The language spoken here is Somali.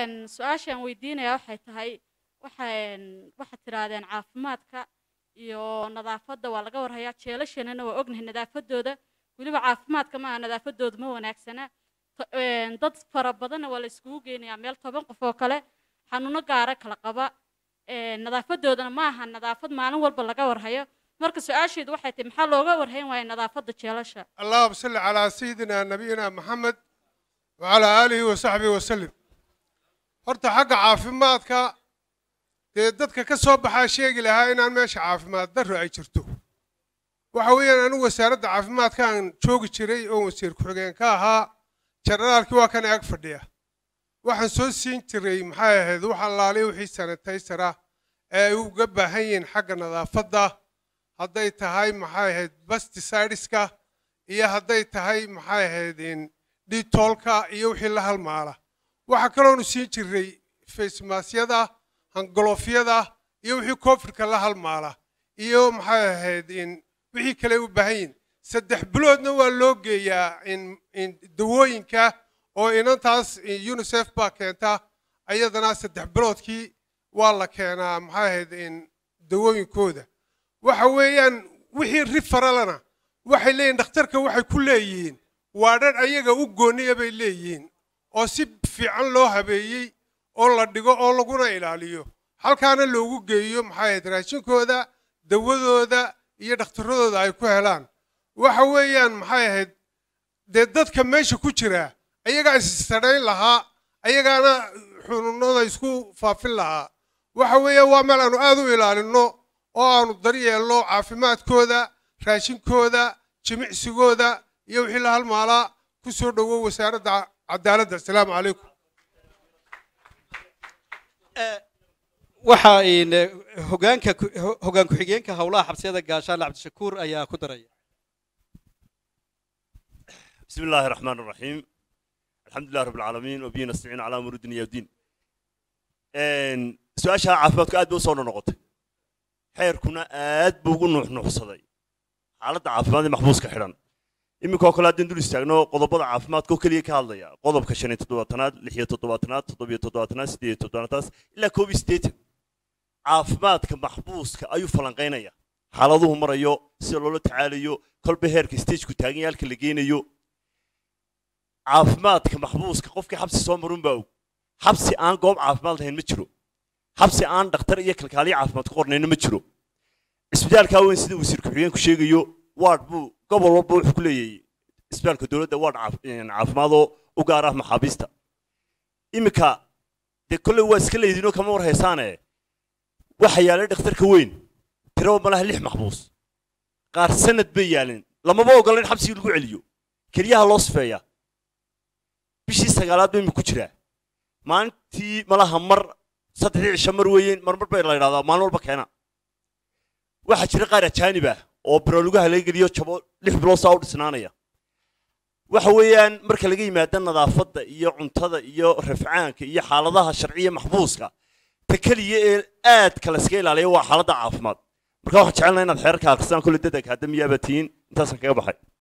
su-aashaan weydiinaya waxay tahay waxaan waxaad tidhaahdeen caafimaadka iyo nadaafadda waa laga warhayaa jeelashanana waa ognahay nadaafadooda weliba caafimaadka maaha nadaafadooda ma wanaagsana To- een, dad fara badanna waa la iskugu geynayaa meel toban qof oo kale xanuuno gaara kala qaba een, nadaafadoodana ma aha nadaafad maalin walba laga warhayo marka su-aasheedu waxay tahay maxaa looga warhayn waaya nadaafadda jeelasha اللهم صل على سيدنا نبينا محمد وعلى آله وصحبه وسلم horta xagga caafimaadka dee dadka ka soo baxaa sheegi lahaa inaan meesha caafimaad darro ay jirto waxa weeyaan anigu wasaaradda caafimaadka aan joogi jiray oo wasiir ku-xigeen ka ahaa jenaraalkii waa kan ag fadhiya waxaan soo siin jiray maxay ahayd wax allaale wixii sanitaysara ee ay uga baahan yihiin xagga nadaafadda hadday tahay maxay ahayd pesticideska iyo hadday tahay maxay ahayd in dhitoolka iyo wixii la halmaala waxaa kaloonu siin jiray faysmaasyada hangolofyada iyo wixii covidka la halmaala iyo maxay ahayd in wixii kale u baahan yihin saddex biloodna waa loo geeyaa in in dawooyinka oo inantaas unicef baa keenta ayadana saddex biloodkii waa la keenaa maxay ahayd in dawooyinkooda waxa weeyaan wixii rifaralana waxay leeyihin dhakhtarka waxay ku leeyihiin waa dhan ayaga u gooniya bay leeyihiin oo si fiican loo habeeyey oo la dhigo oo laguna ilaaliyo halkaana loogu geeyo maxay ahayd raashinkooda dawadooda iyo dhakhtaradooda ay ku helaan waxa weeyaan maxay ahayd dee dadka meesha ku jira ayagaa issadhayn lahaa ayagaana xununada isku faafin lahaa waxa weeyaan waa meel aanu aad u ilaalinno oo aanu daryeelno caafimaadkooda raashinkooda jimicsigooda iyo wixii la halmaalaa ku soo dhowow wasaaradda cadaaladda asalaamu calaykum waxa in hogaanka ku- ho- hogaan ku-xigeenka howlaha xabsiyada gaashaale cabdishakuur ayaa ku daraya بسم الله الرحمن الرحيم الحمد لله رب العالمين وبه نستعين على امور الدنيا والدين ان سؤاشا عافمادku aad buu soo noqotay xeerkuna aad buu ugu nuuxnuuxsaday xaaladda caafimaad ee maxbuuska xidhan iminkoo kale haddaan dul istaagno qodobada caafimaadka oo keliya ka hadlaya qodobka shan iyo toddobaatanaad lix iyo toddobaatanaad toddobiyo toddobaatanaad siddeed iyo toddobaatanaad ilaa koob iyo siddeetan caafimaadka maxbuuska ayuu falanqaynaya xaaladuhu marayo sida loola tacaalayo kolba heerka stageku taagan yahay halka la geynayo caafimaadka maxbuuska qofkii xabsi soo marun baa og xabsi aan goob caafimaad lahayn ma jiro xabsi aan dhakhtar iyo kalkaaliye caafimaad ku qornayna ma jiro isbitaalkaa weyn sida wasiir ku-xigeenku sheegayo waard buu gobol walba wuxuu ku leeyahay isbitaalka dowladda waard caafimaadoo u gaar ah maxaabiista iminka dee kolley waa iska leydinoo kama war haysaane waxa yaalay dhakhtarka weyn tiraba malaha lix maxbuus qaar sanad bay yaalin lamaba ogola in xabsigii lagu celiyo keliyaha loo sifeeya bishii sagaalaad bay ku jiraa maalintii malaha mar saddexdii cisho mar weeyeen marmar bay la yidhahdaa maalin walba keena waxaa jira qaar ajaanib ah oo barolugaha laga geliyo jabo lix bilood saa u dhisnaanaya waxa weeyaan marka laga yimaado nadaafadda iyo cuntada iyo rafcaanka iyo xaaladaha sharciya maxbuuska ta keliya ee aadka la iska ilaaliya waa xaaladda caafimaad marka waxaan jecelnaha inaad xeerarka akhrisaan kolle dad akaadamiyaaba tihiin intaasaan kaga baxay